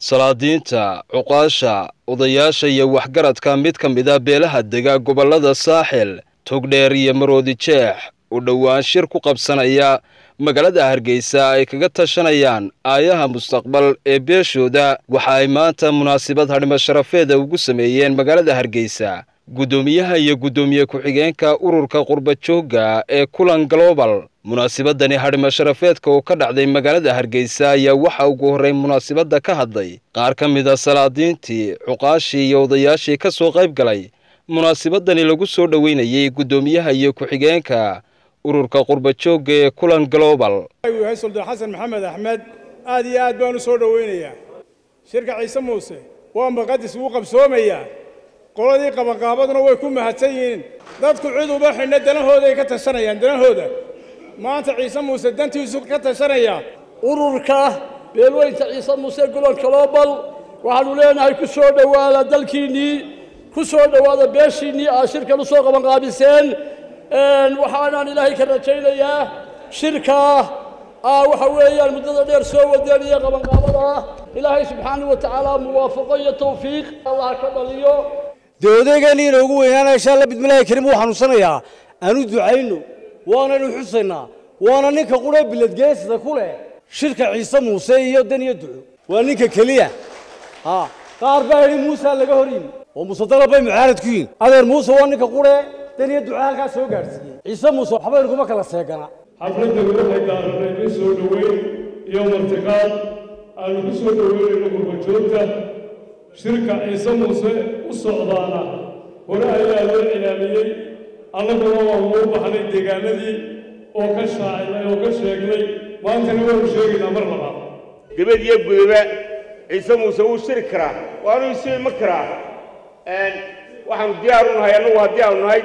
salaadiinta cuqaasha odayaasha iyo waxgaradka mid ka mid a beelaha dega gobollada saaxil togdheer iyo maroodi jeex u dhowaan shir ku qabsanaya magaalada hargeysa ay kaga tashanayaan aayaha mustaqbal ee beeshooda waxa ay maanta munaasabad hadhimo sharafeeda ugu sameeyeen magaalada hargeysa guddoomiyaha iyo guddoomiye ku-xigeenka ururka qurbajoogga ee kulan global munaasabadani hadhimo sharafeedka oo ka dhacday magaalada hargeysa ayaa waxa ugu horreyn munaasabadda ka hadlay qaar ka mid a salaadiintii cuqaashii iyo odayaashii ka soo qayb galay munaasabadani lagu soo dhoweynayey guddoomiyaha iyo ku-xigeenka ururka qurbajoogga ee kulan global yahay suldaan xasan maxamed axmed aad iyo aad baan u soo dhowaynayaa shirka ciise muuse waa maqadis wuu qabsoomayaa qoladii qabanqaabaduna way ku mahadsan yihiin dadku cid uba xidhna danahooday ka tashanayaan danahooda maanta ciise muuse dantiisu ka tashanaya ururka beelweynta ciise muuse gulon global waxaanu leenahay ku soo dhowaada dalkiinnii ku soo dhowaada beeshiinnii aad shirkan u soo qabanqaabiseen waxaanaan ilaahay ka rajaynayaa shirkaa waxa weeyaan muddada dheer soo wadeen iyo qabanqaabada ah ilaahay subxaanahu wa tacaala muwaafaqo iyo tawfiiq allah ka dhaliyo dee odaygeenni inoogu weynaana insha alla bidmillaahi kariim wuu xanuunsanayaa aanu ducayno waanaynu xusaynaa waana ninka quree biladgeesida ku leh shirka ciise muuse iyo dan iyo duco waa ninka keliya qaar baa yidhi muusa laga hor yimi oo muuse dalab bay mucaarad ku yihin adeer muuse waa ninka quree dan iyo duco halkaa soo gaadhsiiyey ciise muuse waxba inkuma kala seegana xafladda waxay daaranay in soo dhoweyn iyo martiqaad aanu ku soo dhoweynayno gurbajoogta shirka ciise muuse u socdaana hore ayaa loo cilaamiyey annaguna waanu u baxnay deegaanadii oo ka shaacinay oo ka sheegnay maantana waanu sheegaynaa mar labaad gebad iyo gudaba ciise muuse wuu shiri karaa waanu isu iman karaa waxaanu diyaar u nahay annagu haddii aanu nahay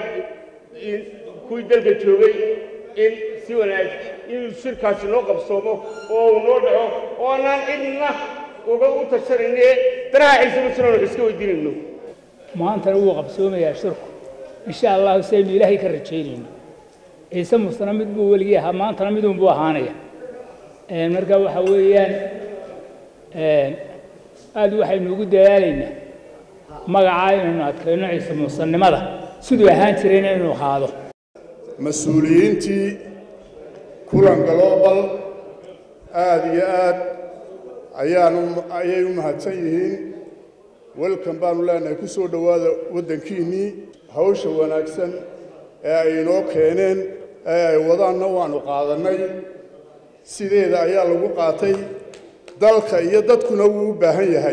kuwii dalka joogay in si wanaag inuu shirkaasi noo qabsoomo oo uu noo dhaco oo annaan cidna uga u tashanayne danaha ciise muusena wax iska weydiinayno maantana wuu qabsoomayaa shirku insha allahu saynu ilaahay ka rajaynayno ciise muusena mid buu weligii ahaa maantana midun buu ahaanaya marka waxa weeyaan aad waxaynu ugu dadaalaynaa magacaa inaynu adkayno ciise muusanimada siduu ahaan jirayna inuu ahaado mas-uuliyiintii kulan global aad iyo aad ayaan ayay u mahadsan yihiin welkan baanu leenahay ku soo dhowaada waddankiinnii hawsha wanaagsan ee ay inoo keeneen ee ay wadaanna waannu qaadannay sideeda ayaa lagu qaatay dalka iyo dadkuna wuu u baahan yahay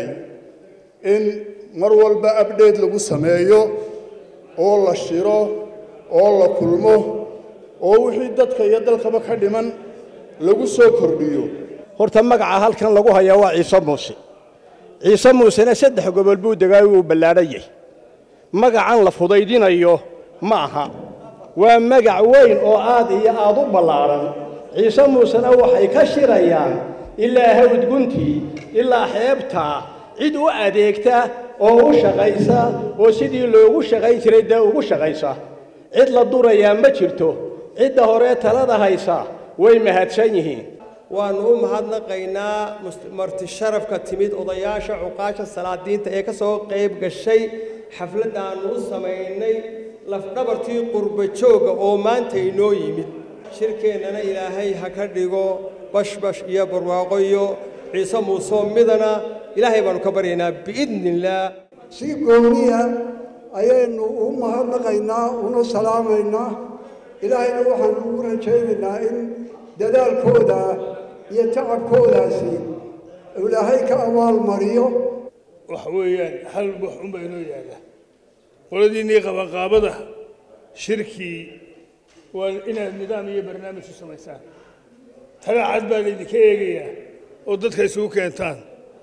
in mar walba abdheed lagu sameeyo oo la shiro oo la kulmo oo wixii dadka iyo dalkaba ka dhiman lagu soo kordhiyo horta magaca halkan lagu hayaa waa ciise muuse ciise muusena saddex gobol buu degaay wuu ballaadhayay magacan la fudaydinayo ma aha waa magac weyn oo aad iyo aad u ballaadhan ciise muusena waxay ka shirayaan ilaa hawdguntii ilaa xeebtaa cid u adeegta oo u shaqaysa oo sidii loogu shaqayn jiray dee ugu shaqaysa cid la durayaa ma jirto cidda horee talada haysa way mahadsan yihiin waannu u mahadnaqaynaa marti sharafka timid odayaasha cuqaasha salaadiinta ee ka soo qayb gashay xafladdaannu u samaynay lafdhabartii qurbajoogga oo maanta inoo yimid shirkeennana ilaahay ha ka dhigo bashbash iyo barwaaqo iyo ciise muusoo midana ilaahay baannu ka baryaynaa biidni illaah si gooniya ayaynu u mahadnaqaynaa una salaamaynaa ilaahayna waxaanu ugu rajaynaynaa in dadaalkooda iyo tacabkoodaasi ilaahay ka abaalmariyo waxa weeyaan hal wax unbaa inoo yaalla qoladiinnii qabanqaabada shirkii waa inaad nidaam iyo barnaamij u samaysaan talaacad baa laydinka eegayaa oo dadka isugu keentaan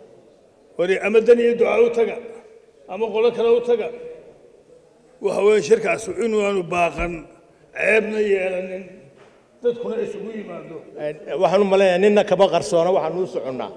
wari ama dan iyo ducaa u taga ama qolo kale u taga waxa weeye shirkaasu inuaanu baaqan ceebna yeelanin dadkuna isugu yimaado waxaan u malaynayaa ninna kama qarsoona waxaanu u soconnaa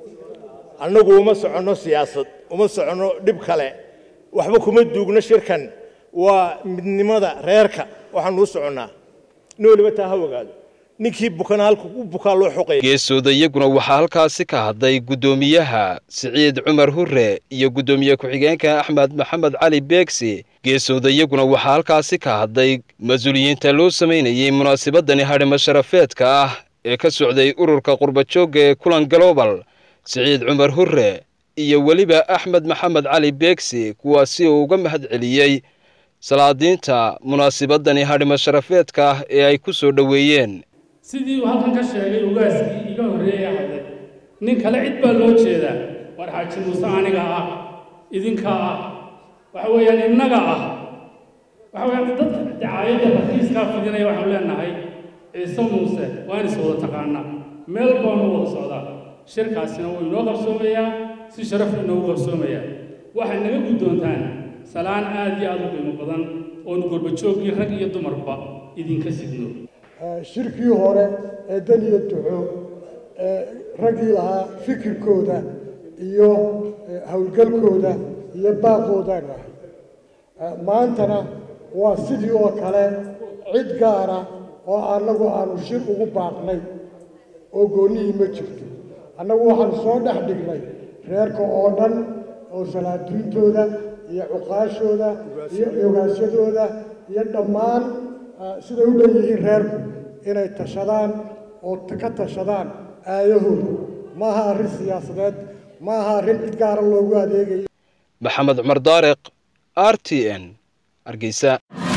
annagu uma soconno siyaasad uma soconno dhib kale waxba kuma duugno shirkan waa midnimada reerka waxaanu u soconnaa nin waliba taa ha ogaado ninkii bukana halka u bukaa loo xoqaya geesooda iyaguna waxaa halkaasi ka hadlay guddoomiyaha siciid cumar hure iyo guddoomiye ku-xigeenka axmed maxamed cali beegsi geesooda iyaguna waxaa halkaasi ka hadlay mas-uuliyiinta loo samaynayey munaasabadani hadhimo sharafeedka ah ee ka socday ururka qurbajoogga ee kulan global siciid cumar hure iyo weliba axmed maxamed cali beegsi kuwaasi uu uga mahad celiyey salaadiinta munaasabadani hadhimo sharafeedka ah ee ay ku soo dhoweeyeen sidii uu halkan ka sheegay ugaaskii iga horreeyey hadlay nin kale cid baa loo jeedaa war xaaji muuse aniga ah idinka ah waxa weeyaan innaga ah waxa weeyaan dadka dacaayadda rakiiskaa fidinaya waxaanu leenahay ciise muuse waan is wada taqaanaa meel baanu wada socdaa shirkaasina wuu inoo qabsoomayaa si sharaf inoogu qabsoomayaa waxay naga guddoontaan salaan aad iyo aad u qiimo badan oonu gorbajooggii rag iyo dumarba idinka sidno shirkii hore ee dan iyo duco ee raggii lahaa fikirkooda iyo howlgalkooda iyo baaqoodaan ahay maantana waa sidii oo kale cid gaara oo annagu aanu shir ugu baaqnay oo goonnihii ma jirto annagu waxaanu soo dhex dhignay reerka oo dhan oo salaadiintooda iyo cuqaashooda iyo ogaasyadooda iyo dhammaan siday u dhan yihiin reerku inay tashadaan oo ka tashadaan aayahooda maaha arrin siyaasadeed maaha arrin cid gaara loogu adeegayo maxamed cumar daariq r t n hargeysa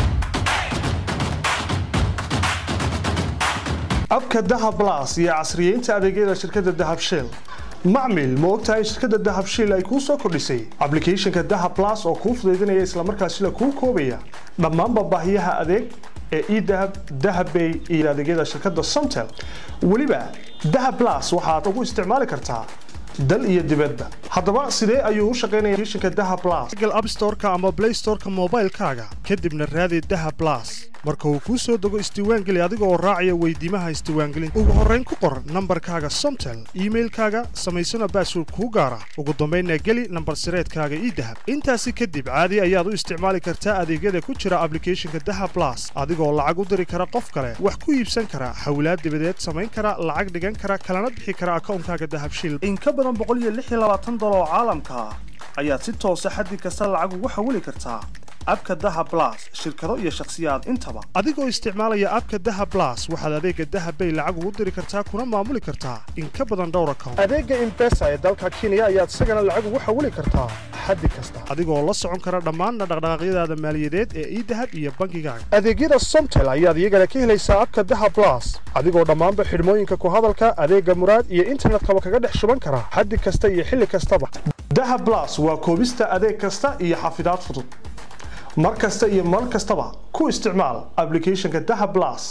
abka dahab blas iyo casriyeynta adeegyada shirkadda dahab shell macmil ma ogtahay in shirkadda dahab shell ay kuu soo kordhisay ablicathonka dahab blas oo kuu fudaydinaya islamarkaasina kuu koobaya dhammaanba baahiyaha adeeg ee edahab dahabbay iyo adeegyada shirkadda somtel weliba dahab blas waxaad ugu isticmaali kartaa dal iyo dibadba haddaba sidee ayuu u shaqaynaya applicationka dahab blas google app store-ka ama play store-ka moobaylkaaga kadibna raadi dahab blas marka uu kuu soo dego isdiiwaangeli adiga oo raacaya weydiimaha isdiiwaangelinta ugu horrayn ku qor nambarkaaga somtel iimailkaaga samaysana baasword kuu gaara ugu dambaynna geli nambar sireedkaaga ii dahab intaasi kadib caadi ayaad u isticmaali kartaa adeegyada ku jira ablicathonka dahab blas adigoo lacag u diri kara qof kale wax ku iibsan kara xawlaad dibadeed samayn kara lacag dhigan kara kalana bixi kara akawnkaaga dahab shil in ka badan dolar oo caalamka ah ayaad si toosa xaddi kasta lacag ugu xawili kartaa abka daha blas shirkado iyo shakhsiyaad intaba adigoo isticmaalaya abka daha blas waxaad adeega dahabbay lacag ugu diri kartaa kuna maamuli kartaa in ka badan dhowr account adeega imbesa ee dalka kenya ayaad isagana lacag ugu xawili kartaa xaddi kasta adigoo la socon kara dhammaanna dhaqdhaqaaqyadaada maaliyadeed ee idahab iyo bankigaaga adeegyada somtel ayaad iyagana ka helaysaa abka daha blas adigoo dhammaanba xidhmooyinka ku hadalka adeega muraad iyo internetkaba kaga dhex shuban kara xaddi kasta iyo xilli kastaba daha blas waa koobista adeeg kasta iyo xafidaad fudud mar kasta iyo mar kastaba ku isticmaal ablicathonka daha blas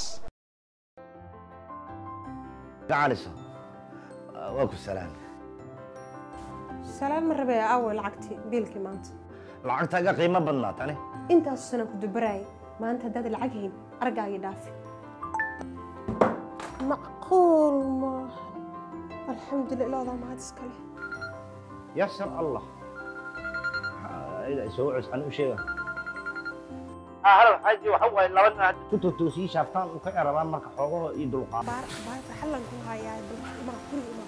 waa ku salaam salaan ma rabee aaway lacagtii biilkii maanta lacagtaaga qiimo badnaa tani intaasu sana ku dubaraayay maanta haddaad lacag hayn argaagii dhaafi macquul maaha alxamdulillah ilaadaa mahad iskale yasar allah soo cuscan u sheega halow xaaji waxa waaye laba nin hadda ku totoosii shaaftaan u ka erabaan marka xoogaho iyo dulqaad baarta xallan ku hayaa ma guri ima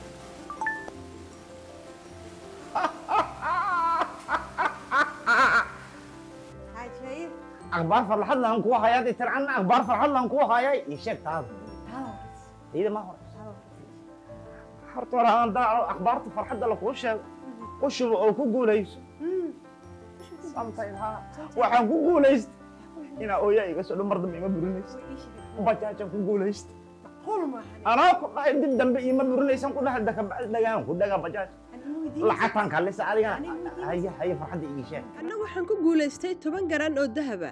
akhbaar farxad lahan kuwa hayaa dee tircanna akhbaar farxad lahan kuwa hayaa ii sheeg taada iyada ma hore horta hore aan daaco akhbaarta farxadda lakuu sheego u shubo oo ku guulayso waxaan ku guulaysta inaa ooyaa iga soo dhan mar dambe ima burinaysa bajaajaan ku guulaysta anaa ku dhahay dib dambe ima burinaysan ku dhahay dakabacdi dhagaan ku dhagaa bajaaj lacagtaan kalisa adigana haya haya farxadda ii sheeg anna waxaan ku guulaystay toban garan oo dahaba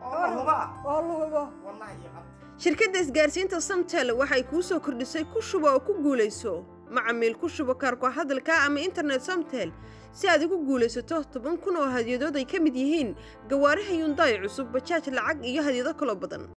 shirkadda isgaarsiinta samtel waxay kuu soo kordhisay ku shubo oo ku guulayso macamiil ku shubo kaarko hadalka ama internet samtel si aad ugu guulaysato toban kun oo hadyadood ay ka mid yihiin gawaaraha yundaay cusub bajaaj lacag iyo hadyado kaloo badan